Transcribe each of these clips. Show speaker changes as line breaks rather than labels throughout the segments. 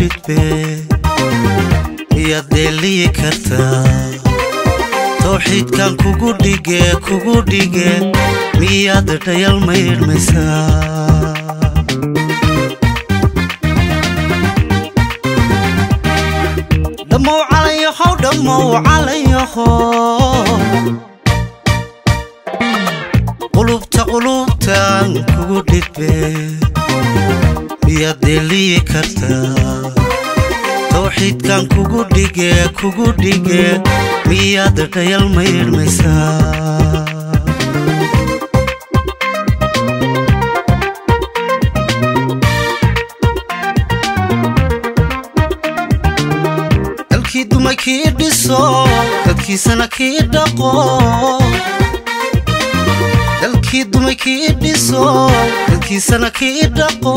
dhidbe miyaad dheeliyi kartaa towxiidkan kugu dhige kugu dhige miyaad dhayal maydhmaysaa dhammow calayahow dhammow calayaho qulubta qulubtan kugu dhidbe miyaad dheeliyi kartaa towxiidkan kugu dhige kugu dhige miyaad dhayal maydhmaysaa dalkii dumay kii dhiso dadkiisana kii dhaqo dalkii dumay kii dhiso dadkiisana kii dhaqo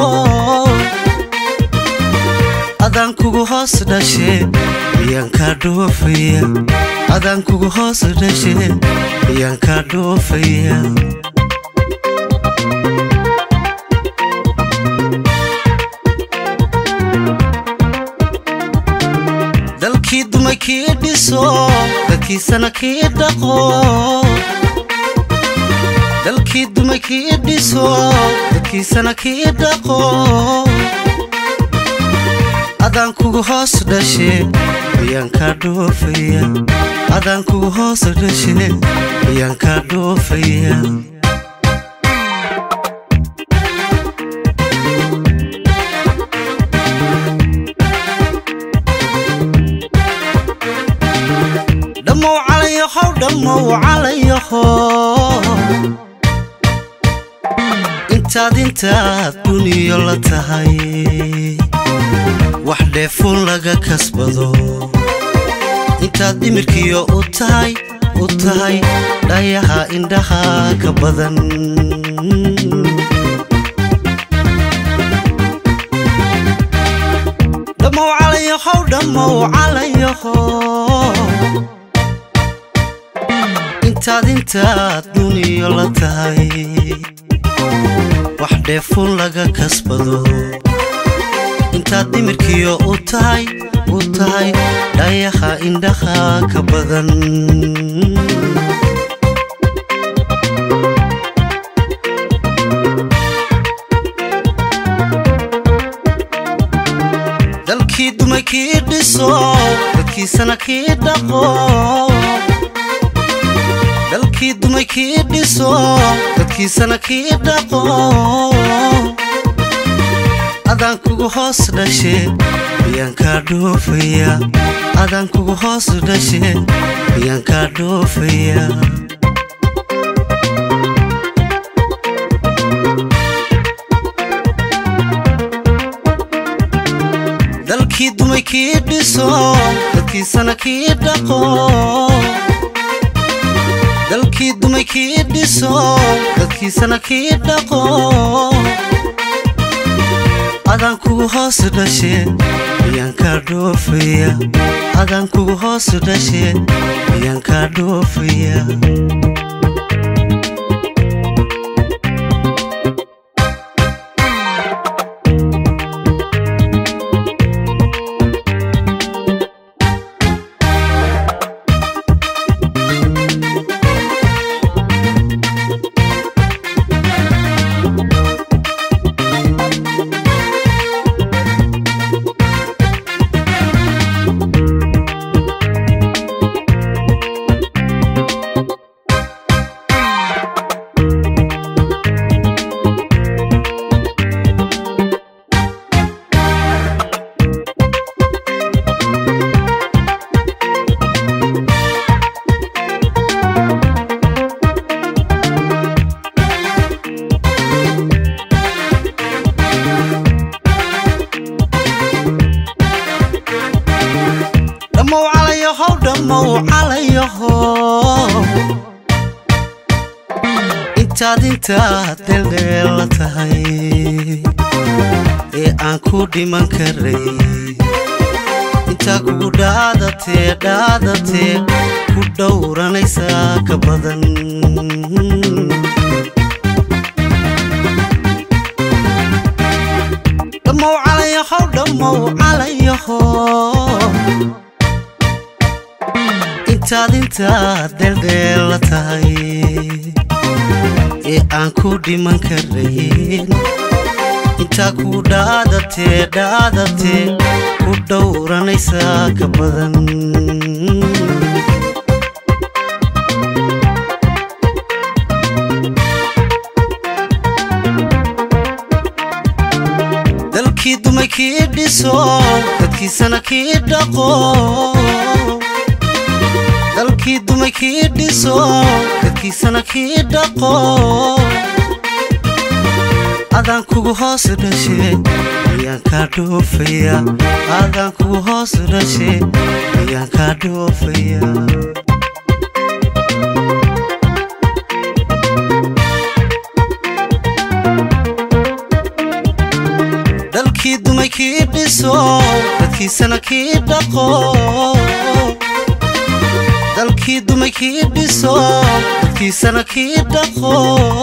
adaan kugu hoos dhashe miyaan kaa dhoofaya adaan kugu hoos dhashe miyaan kaa dhoofaya dalkii dumay kii dhiso dadkiisana kii dhaqo dalkii dumay kii dhiso dadkiisana kii dhaqo adaan kugu hoos dhashe miyaan kaa dhoofaya adaan kugu hoos dhashe miyaan kaa dhoofaya dhammow calayahow dhammow calayaho intaad intaad duniyo la tahay wax dheefuun laga kasbado intaad dhimirkiyo u tahay u tahay dhayaha indhaha ka badan dhammow calayahow dhammow calayaho intaad intaad duniyo la tahay wax dheefuun laga kasbado intaad dhimirkiyo u tahay u tahay dhayaha indhaha ka badan dalkii dumay kii dhiso dadkiisana kii dhaqo dalkii dumay kii dhiso dadkiisana kii dhaqo adaan kugu hoos dhashe miyaan kaa dhoofaya adaan kugu hoos dhashe miyaan kaa dhoofaya dalkii dumay kii dhiso dadkiisana kii dhaqo dalkii dumay kii dhiso dadkiisana kii dhaqo adaan kugu hoos dhashe miyaan kaa dhoofaya adaan kugu hoos dhashe miyaan kaa dhoofaya dhammow calayahow dhammow calayaho intaad intaad dheeldheel la tahay ee aan ku dhiman karay intaa kugu dhaadatee dhaadatee ku dhowranaysaa ka badan dhammow calayahow dhammow calayaho calayaho intaad intaad dheeldheella tahay ee aan ku dhiman karayn intaa ku dhaadatee dhaadatee ku dhowranaysaa ka badan dalkii dumay kii dhiso dadkiisana kii dhaqo dalkii dumay kii dhiso dadkiisana kii dhaqo adaan kugu hoos dhashe ayaan kaa dhoofaya adaan kugu hoos dhashe ayaan kaa dhoofaya dalkii dumay kii dhiso dadkiisana kii dhaqo dalkii dumay kii dhiso dadkiisana kii dhaqo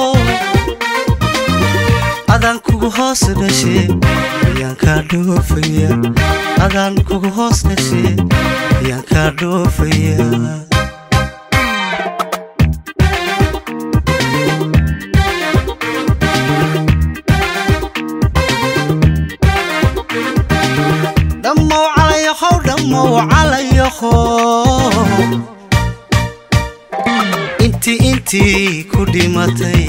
adaan kugu hoos dhashe ayaan kaa dhoofaya adaan kugu hoos dhashe ayaan kaa dhoofaya dhammow calayahow dhammow calayaho intii intii ku dhimatay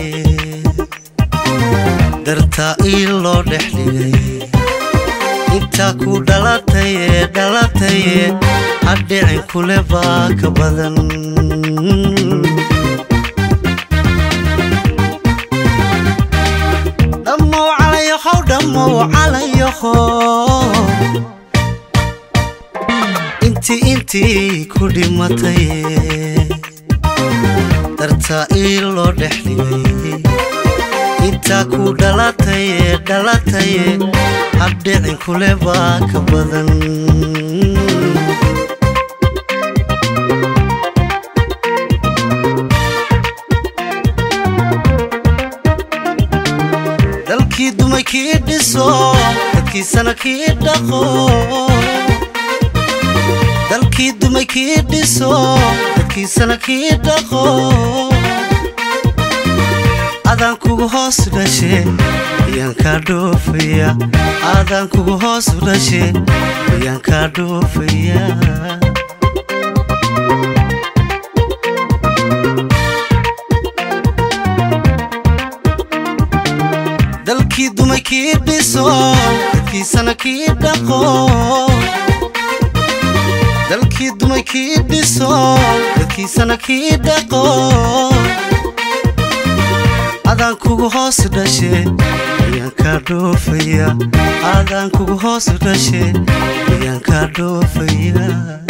dartaa ii loo dhex dhigay intaa ku dhalataye dhalataye hadhicin kule baa ka badan dhammow calayahow dhammow calayaho intii intii ku dhimatay dartaa ii loo dhex dhigay intaa ku dhalataye dhalataye habdhicin kule baa ka badan dalkii dumay kii dhiso dadkiisana kii dhaqo dalkii dumay kii dhiso dadkiisana kii dhaqo adaan kugu hoos dhashe ayaan kaa dhoofaya adaan kugu hoos dhashe ayaan kaa dhoofaya dalkii dumay kii dhiso dadkiisana kii dhaqo dalkii dumay kii dhiso dadkiisana kii dhaqo adaan kugu hoos dhashe ayaan kaa dhoofaya adaan kugu hoos dhashe ayaan kaa dhoofaya